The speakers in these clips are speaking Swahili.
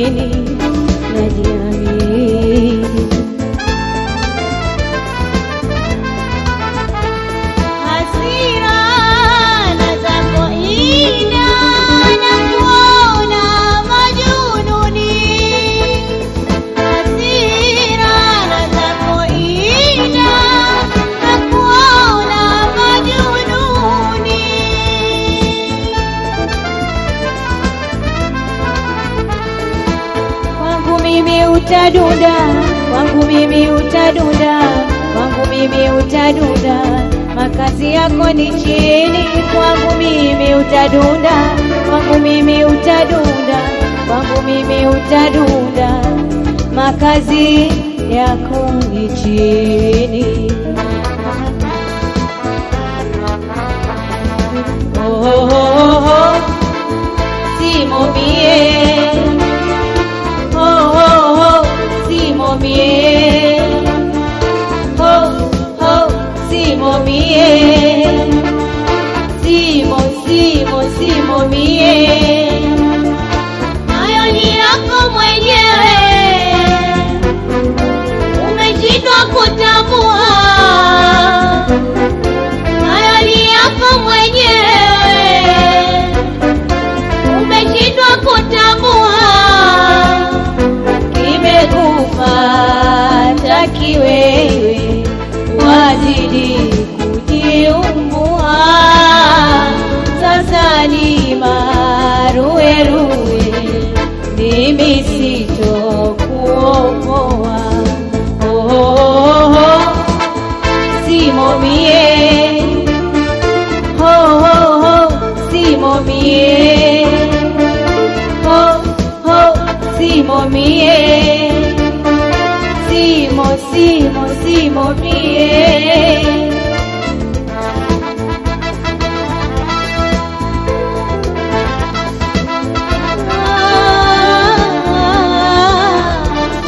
chini najiamini hasira na zako ina na kuona majununi hasira na zako ina na kuona majununi kwangu mimi utadunda, kwangu mimi utadunda, kwangu mimi utadunda, makazi yako ni chini, kwangu mimi utadunda, kwangu mimi utadunda, kwangu mimi utadunda, makazi yako ni chini. Oh, oh, oh, oh, simo bien oh, oh, oh, Simo bien. Oh, oh, Simo bien. Simo, Simo, Simo bien. Hayo ni yako mwenyewe, umeshindwa kutambua. Hayo ni yako mwenyewe, umeshindwa kutambua kimekupata kiwewe, wazidi kujiumbua. Sasa ni maruweruwe, mimi sitokuokoa. Oh, oh, oh, oh, simo mie, oh, oh, oh, simo mie oh, oh, simo mie, simo, simo, simo mie. Ah,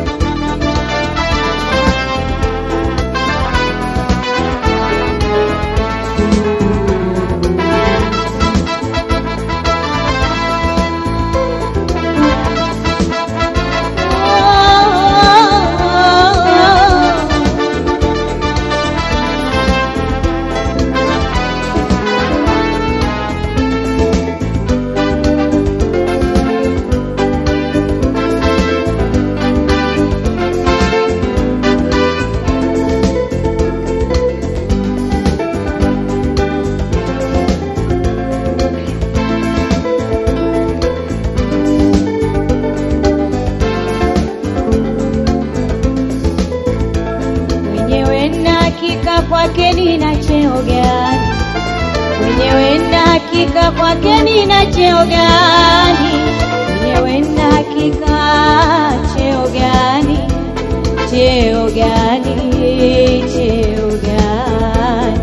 mwenyewe na hakika kwake nina cheo gani? Mwenyewe na hakika kwake nina cheo gani? Mwenyewe na hakika cheo gani? Cheo gani? Cheo gani?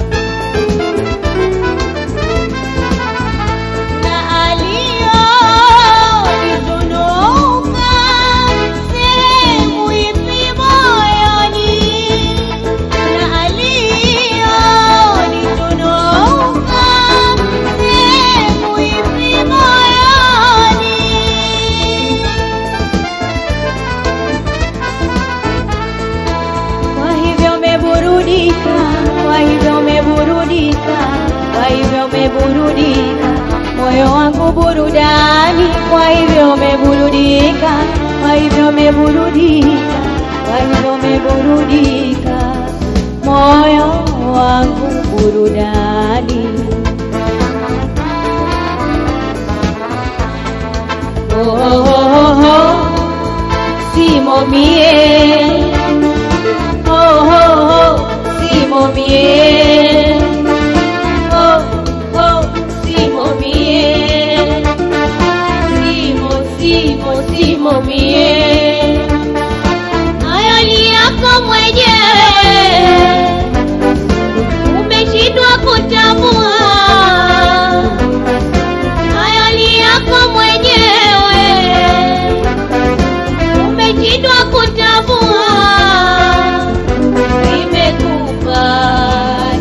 na aliyonitunuka sehemu ipi moyoni, na aliyonitunuka sehemu ipi moyoni. Kwa hivyo umeburudika, kwa hivyo umeburudika, kwa hivyo umeburudika, moyo wangu burudani, kwa hivyo umeburudika, kwa hivyo umeburudika, kwa hivyo umeburudika, moyo wangu burudani. Oh, oh, oh, oh, simo mie oh, oh, oh, simo bien. Oh, oh, simo bien. Simo, simo, simo bien. Hayo ni yako mwenyewe, umeshindwa kutambua. Hayo ni yako mwenyewe, umeshindwa kutambua imekupa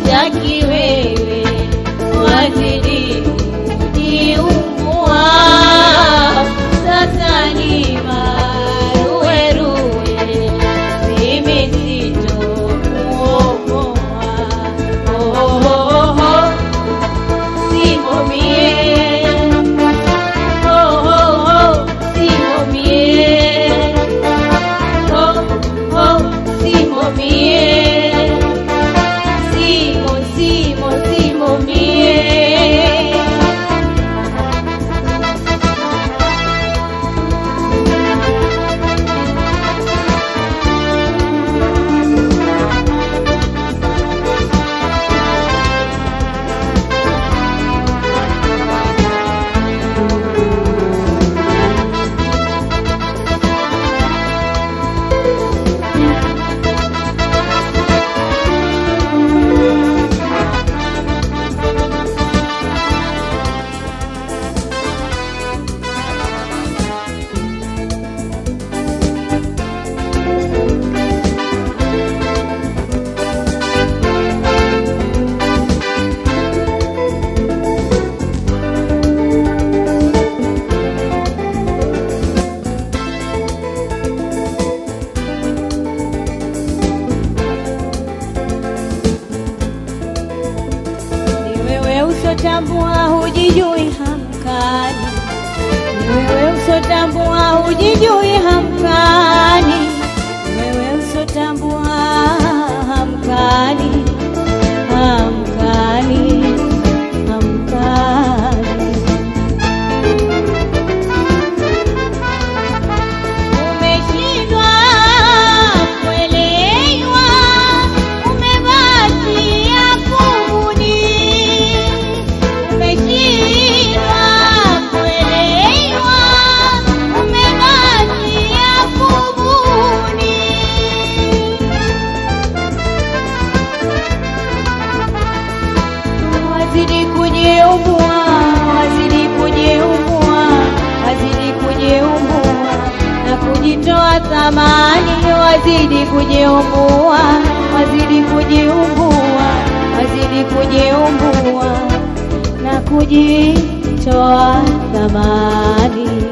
hujijui hamkani, wewe usotambua hamkani, hamkani, hamkani. Umeshindwa kuelewa, umebakia kunguni. Umeshindwa kuelewa, umebakia kunguni. Wazidi kujiumbua, wazidi kujiumbua, wazidi kujiumbua na kujitoa thamani, wazidi kujiumbua, wazidi kujiumbua, wazidi kujiumbua na kujitoa thamani.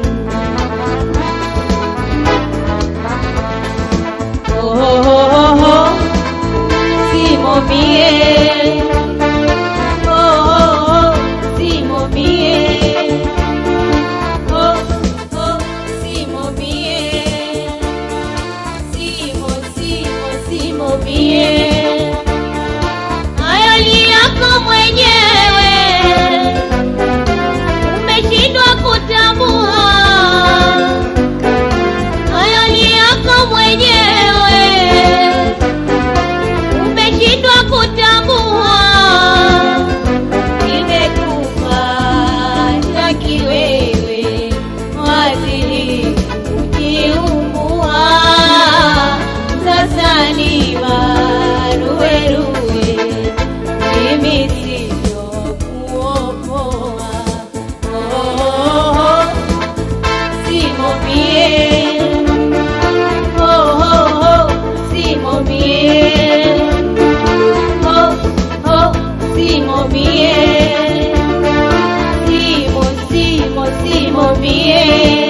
Oh, oh, oh, oh. Simo mie Oh, oh, oh, Simo mie. Oh, oh, Simo mie. Simo, Simo, Simo mie. Hayo ni yako mwenyewe, umeshindwa kutambua. Hayo ni yako mwenyewe, umeshindwa kutambua kimekupata kiwewe, wazidi kujiumbua. Sasa ni maruweruwe, mimi sitokuokoa. Oh, oh, oh, simo mie. Oh, oh, oh, simo mie. Oh, oh, simo mie. Simo, simo, simo mie.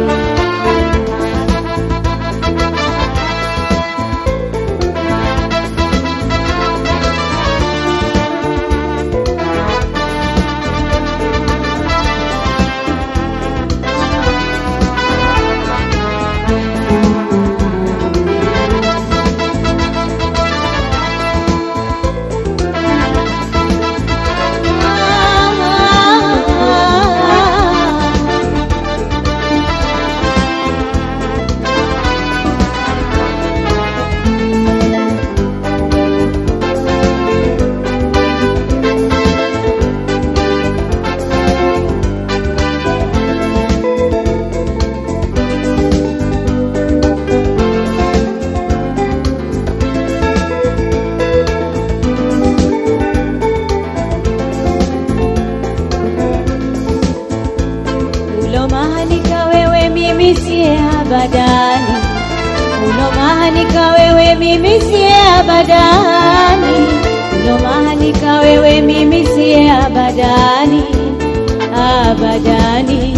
Ulomahanika wewe mimi siye abadani, ulomahanika wewe mimi siye abadani, ulomahanika wewe mimi siye abadani, abadani,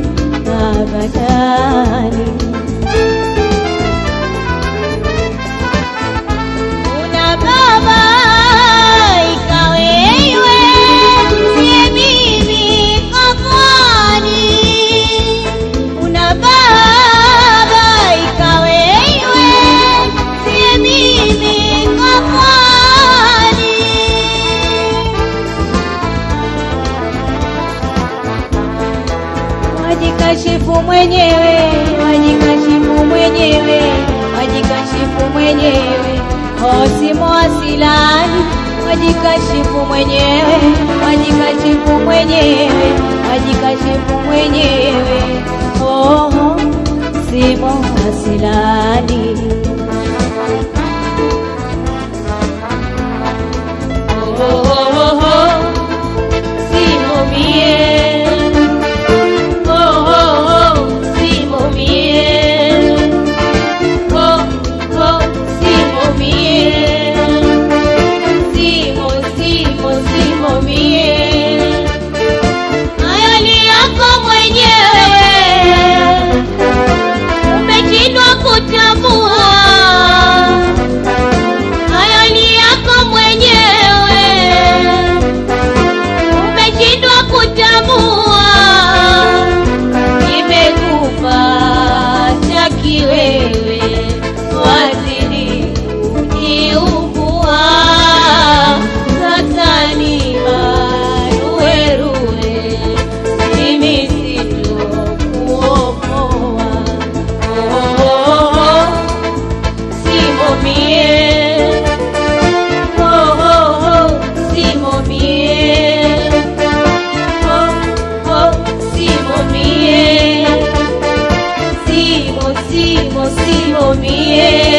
abadani. Una baba ikawewe, siye mimi kakwani. Una baba ikawewe, siye mimi kakwani. Wajikashifu mwenyewe, wajikashifu mwenyewe, wajikashifu mwenyewe, hosimo asilani, wajikashifu mwenyewe, wajikashifu mwenyewe, wajikashifu mwenyewe, oh, simo asilani. Oh, oh, oh, oh, simo mie. Oh, oh, oh, simo mie. Oh, oh, simo mie. Simo, simo, simo mie. Hayo ni yako mwenyewe, umeshindwa kutambua. mie